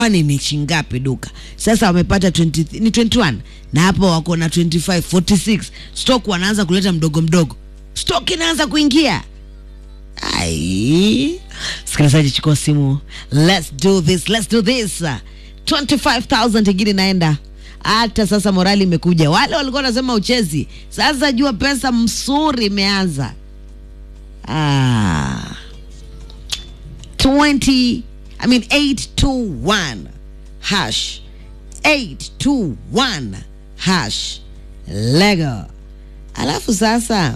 kwani ni chingapi duka sasa wamepata 20, ni 21 na hapo wako na 25 46 stock wanaanza kuleta mdogo mdogo stock inaanza kuingia ai sikilizaji chukua simu let's do this let's do this 25000 ingine inaenda hata sasa morali imekuja wale walikuwa wanasema uchezi sasa jua pesa msuri imeanza ah. 20 I mean 821 hash 821 hash lego alafu sasa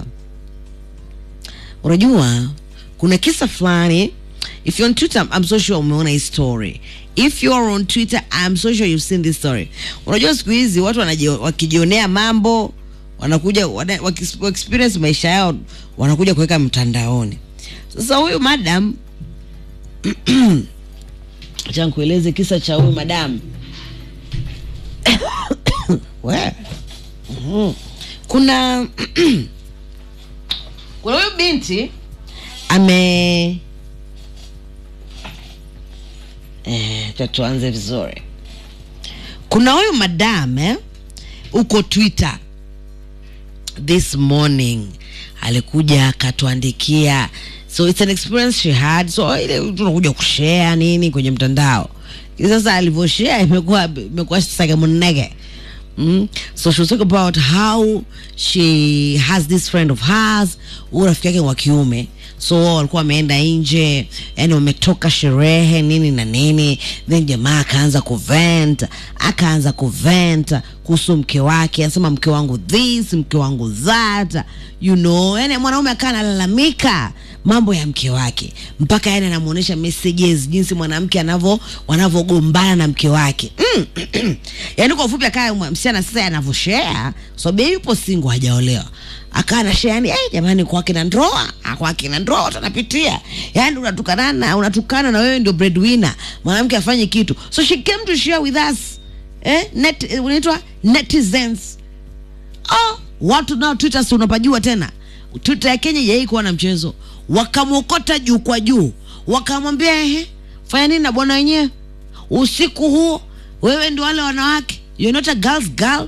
unajua kuna kisa fulani if you're on twitter i'm so sure umeona hii story if you're on twitter i'm so sure you've seen this story unajua siku hizi watu wanaji- wakijionea mambo wanakuja wana- wakis- wakiexperience maisha yao wanakuja kuweka mtandaoni sasa huyu madam acha nikueleze kisa cha huyu madam We. Mhm. kuna kuna huyu binti ame eh, acha tuanze vizuri kuna huyu madam eh, uko twitter this morning alikuja akatuandikia so it's an experience she had so ile tunakuja kushare nini kwenye mtandao sasa alivyoshare imekuwa imekuwa sagamunege Mm. So she was talking about how she has this friend of hers, huyu rafiki yake wa kiume. So wao walikuwa wameenda nje, yani wametoka sherehe nini na nini, then jamaa akaanza kuvent, akaanza kuvent kuhusu mke wake, anasema mke wangu this, mke wangu that, you know, yani mwanaume akaa analalamika mambo ya mke wake mpaka yani anamuonyesha messages jinsi mwanamke anavyo wanavyogombana na mke wake mm. yani kwa ufupi akaa mwa- msichana sasa anavyoshare so bei yupo single hajaolewa akaa na share yani hey, jamani kwake na ndoa ah, kwake na ndoa watu wanapitia yani unatukanana unatukana na wewe ndio breadwinner mwanamke afanye kitu so she came to share with us eh, net, eh, unaitwa netizens oh, watu nao twitter si unapajua tena twitter ya kenya jai kuwa na mchezo wakamwokota juu kwa juu wakamwambia ehe fanya nini na bwana wenyewe usiku huo wewe ndio wale wanawake you're not a girl's girl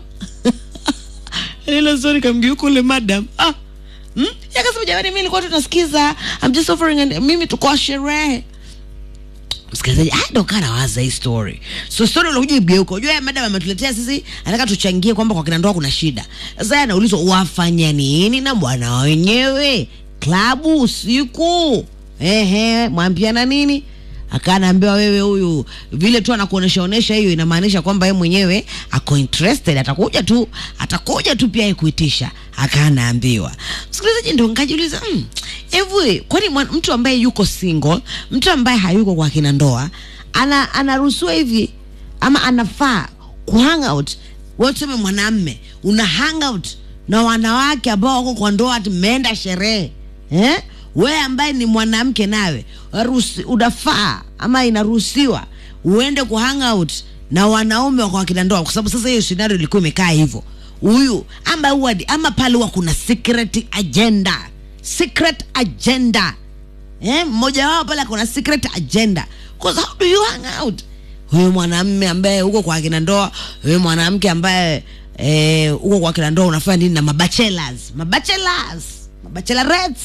ile story kamgeuka ule madam ah hmm? yakasema jamani mimi nilikuwa tunasikiza I'm just offering and mimi tuko sherehe msikilizaji ah, ndo kaa nawaza hii story so story unakuja igeuka unajua ya madam ametuletea sisi anataka tuchangie kwamba kwa kina ndoa kuna shida sasa yeye anaulizwa wafanya nini na bwana wenyewe klabu usiku ehe mwambiana nini akaanaambiwa wewe huyu vile tu anakuonesha onesha hiyo inamaanisha kwamba yeye mwenyewe ako interested atakuja tu atakuja tu pia yeye kuitisha akaanaambiwa msikilizaji ndo nkajiuliza mm, hivi kwani mwan- mtu ambaye yuko single mtu ambaye hayuko kwa kina ndoa ana anaruhusiwa hivi ama anafaa kuhang out wewe tuseme mwanamme una hang out na wanawake ambao wako kwa ndoa ati mmeenda sherehe eh? wewe ambaye ni mwanamke nawe waruhusi- unafaa ama inaruhusiwa uende ku hang out na wanaume wako wakina ndoa kwa sababu sasa hiyo scenario ilikuwa imekaa hivyo huyu ama huwa ama pale huwa kuna secret agenda secret agenda eh, mmoja wao pale kuna secret agenda because how do you hang out huyu mwanamme ambaye uko kwa akina ndoa huyu mwanamke ambaye eh, uko kwa akina ndoa unafanya nini na mabachelors mabachelors mabachelorettes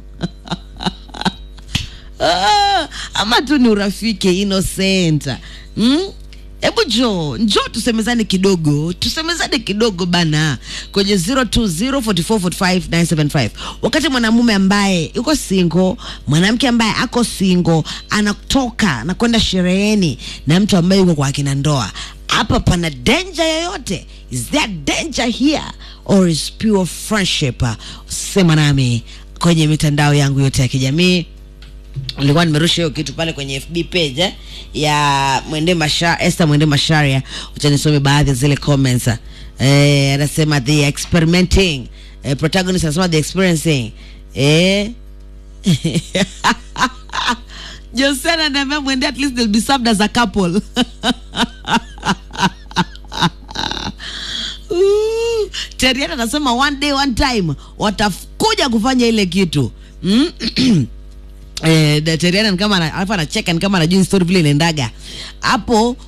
ah, ama tu ni urafiki innocent mm? hebu jo njo tusemezane kidogo tusemezane kidogo bana kwenye 0204445975 wakati mwanamume ambaye yuko single mwanamke ambaye ako single anatoka anakwenda shereheni na mtu ambaye yuko kwa akina ndoa hapa pana danger yoyote is there danger here or is pure friendship sema nami kwenye mitandao yangu yote ya kijamii nilikuwa nimerusha hiyo kitu pale kwenye fb page eh, ya mwende masha Esther mwende masharia ucha nisome baadhi ya zile comments eh, anasema the experimenting eh, protagonist anasema the experiencing eh. Josena anaambia mwende at least they'll be served as a couple Ooh, Teriana anasema one day one time watakuja kufanya ile kitu mm? eh, daktari ni kama ana- alafu anacheka ni kama anajua hii story vile inaendaga hapo